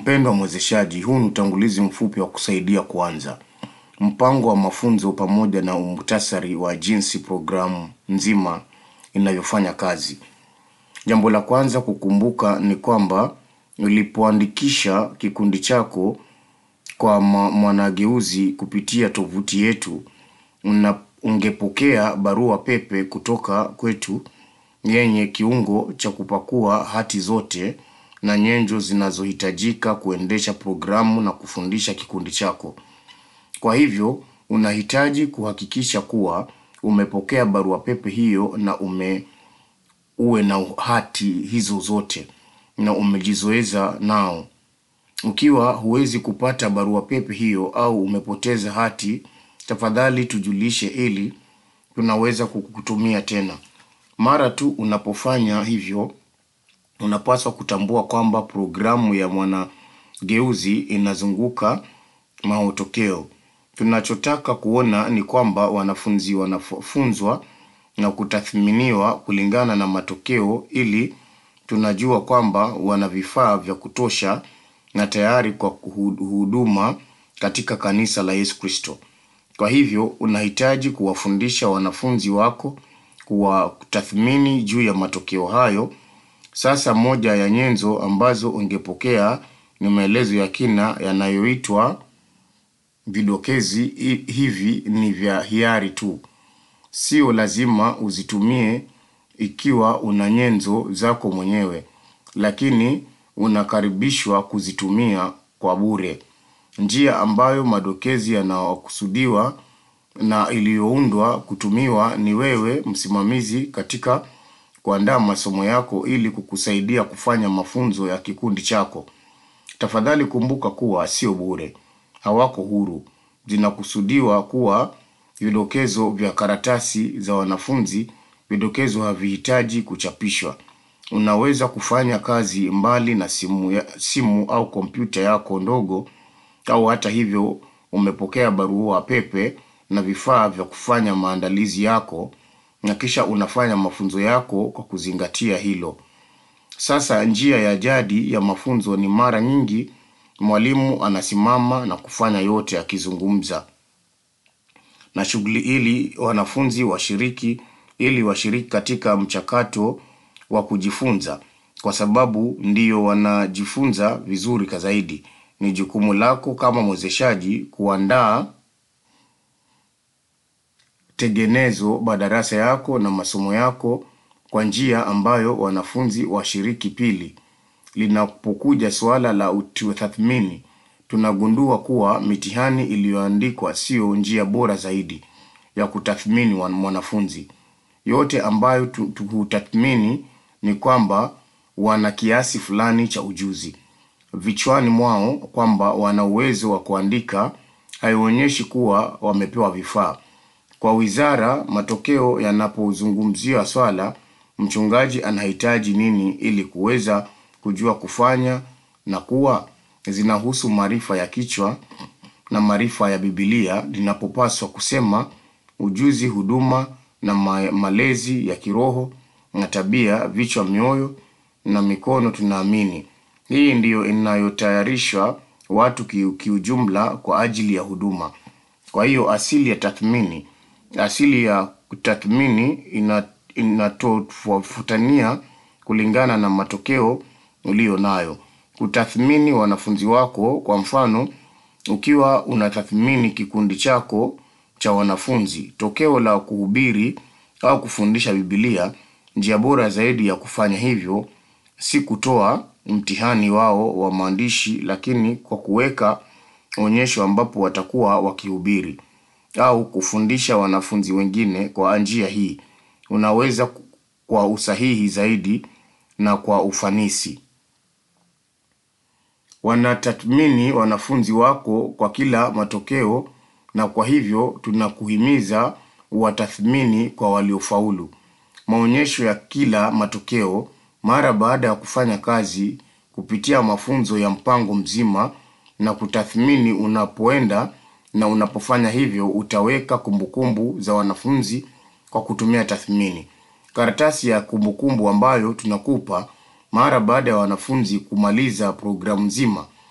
Mpendwa mwezeshaji, huu ni utangulizi mfupi wa kusaidia kuanza mpango wa mafunzo pamoja na muhtasari wa jinsi programu nzima inavyofanya kazi. Jambo la kwanza kukumbuka ni kwamba ulipoandikisha kikundi chako kwa ma- mwanageuzi kupitia tovuti yetu una, ungepokea barua pepe kutoka kwetu yenye kiungo cha kupakua hati zote na nyenzo zinazohitajika kuendesha programu na kufundisha kikundi chako. Kwa hivyo unahitaji kuhakikisha kuwa umepokea barua pepe hiyo na ume uwe na hati hizo zote na umejizoeza nao. Ukiwa huwezi kupata barua pepe hiyo au umepoteza hati, tafadhali tujulishe ili tunaweza kukutumia tena. Mara tu unapofanya hivyo, unapaswa kutambua kwamba programu ya mwanageuzi inazunguka matokeo. Tunachotaka kuona ni kwamba wanafunzi wanafunzwa na kutathminiwa kulingana na matokeo ili tunajua kwamba wana vifaa vya kutosha na tayari kwa kuhu- huduma katika kanisa la Yesu Kristo. Kwa hivyo unahitaji kuwafundisha wanafunzi wako kuwatathmini juu ya matokeo hayo. Sasa moja ya nyenzo ambazo ungepokea ni maelezo ya kina yanayoitwa vidokezi. Hi- Hivi ni vya hiari tu, sio lazima uzitumie ikiwa una nyenzo zako mwenyewe, lakini unakaribishwa kuzitumia kwa bure. Njia ambayo madokezi yanakusudiwa na iliyoundwa kutumiwa ni wewe msimamizi katika kuandaa masomo yako ili kukusaidia kufanya mafunzo ya kikundi chako. Tafadhali kumbuka kuwa sio bure, hawako huru. Zinakusudiwa kuwa vidokezo vya karatasi za wanafunzi. Vidokezo havihitaji kuchapishwa. Unaweza kufanya kazi mbali na simu, ya, simu au kompyuta yako ndogo, au hata hivyo umepokea barua pepe na vifaa vya kufanya maandalizi yako, na kisha unafanya mafunzo yako kwa kuzingatia hilo. Sasa njia ya jadi ya mafunzo ni mara nyingi mwalimu anasimama na kufanya yote akizungumza na shughuli ili wanafunzi washiriki ili washiriki katika mchakato wa kujifunza, kwa sababu ndiyo wanajifunza vizuri ka zaidi. Ni jukumu lako kama mwezeshaji kuandaa tegenezo madarasa yako na masomo yako kwa njia ambayo wanafunzi washiriki. Pili, linapokuja suala la utathmini, tunagundua kuwa mitihani iliyoandikwa sio njia bora zaidi ya kutathmini wan- mwanafunzi. Yote ambayo tu- tu- hutathmini ni kwamba wana kiasi fulani cha ujuzi vichwani mwao, kwamba wana uwezo wa kuandika, haionyeshi kuwa wamepewa vifaa. Kwa wizara, matokeo yanapozungumzia swala, mchungaji anahitaji nini ili kuweza kujua kufanya na kuwa zinahusu maarifa ya kichwa na maarifa ya Biblia linapopaswa kusema ujuzi, huduma na ma malezi ya kiroho na tabia, vichwa, mioyo na mikono. Tunaamini hii ndiyo inayotayarisha watu kiu- kiujumla kwa ajili ya huduma. Kwa hiyo asili ya tathmini, asili ya kutathmini ina inatofautania kulingana na matokeo uliyo nayo. Kutathmini wanafunzi wako, kwa mfano, ukiwa unatathmini kikundi chako cha wanafunzi, tokeo la kuhubiri au kufundisha Biblia, njia bora zaidi ya kufanya hivyo si kutoa mtihani wao wa maandishi, lakini kwa kuweka onyesho ambapo watakuwa wakihubiri au kufundisha wanafunzi wengine. Kwa njia hii unaweza ku- kwa usahihi zaidi na kwa ufanisi wanatathmini wanafunzi wako kwa kila matokeo, na kwa hivyo tunakuhimiza watathmini kwa waliofaulu. Maonyesho ya kila matokeo mara baada ya kufanya kazi kupitia mafunzo ya mpango mzima na kutathmini unapoenda na unapofanya hivyo utaweka kumbukumbu za wanafunzi kwa kutumia tathmini. Karatasi ya kumbukumbu ambayo tunakupa mara baada ya wanafunzi kumaliza programu nzima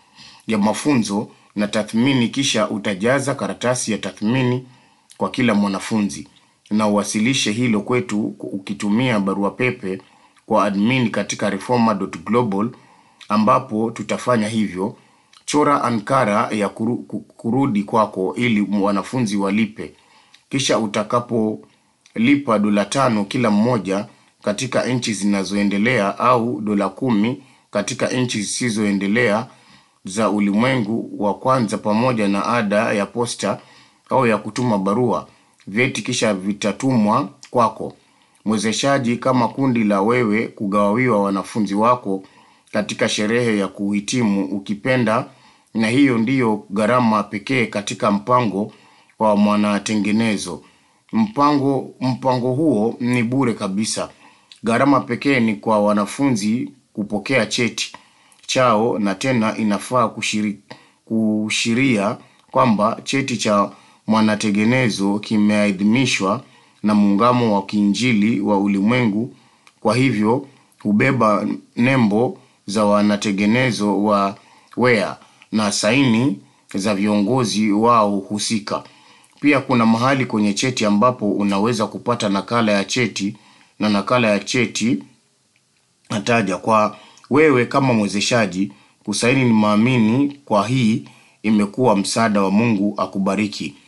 ya mafunzo na tathmini, kisha utajaza karatasi ya tathmini kwa kila mwanafunzi na uwasilishe hilo kwetu ukitumia barua pepe kwa admin katika reforma.global, ambapo tutafanya hivyo. Chora ankara ya kuru, kurudi kwako ili wanafunzi walipe. Kisha utakapolipa dola tano kila mmoja katika nchi zinazoendelea au dola kumi katika nchi zisizoendelea za ulimwengu wa kwanza, pamoja na ada ya posta au ya kutuma barua, vyeti kisha vitatumwa kwako mwezeshaji, kama kundi la wewe kugawiwa wanafunzi wako katika sherehe ya kuhitimu ukipenda, na hiyo ndiyo gharama pekee katika mpango wa mwanatengenezo. Mpango mpango huo ni bure kabisa. Gharama pekee ni kwa wanafunzi kupokea cheti chao, na tena inafaa kushiri, kushiria kwamba cheti cha mwanatengenezo kimeidhinishwa na Muungano wa Kiinjili wa Ulimwengu. Kwa hivyo hubeba nembo za wanatengenezo wa WEA na saini za viongozi wao husika. Pia kuna mahali kwenye cheti ambapo unaweza kupata nakala ya cheti na nakala ya cheti nataja kwa wewe kama mwezeshaji kusaini. Ni maamini kwa hii imekuwa msaada wa Mungu akubariki.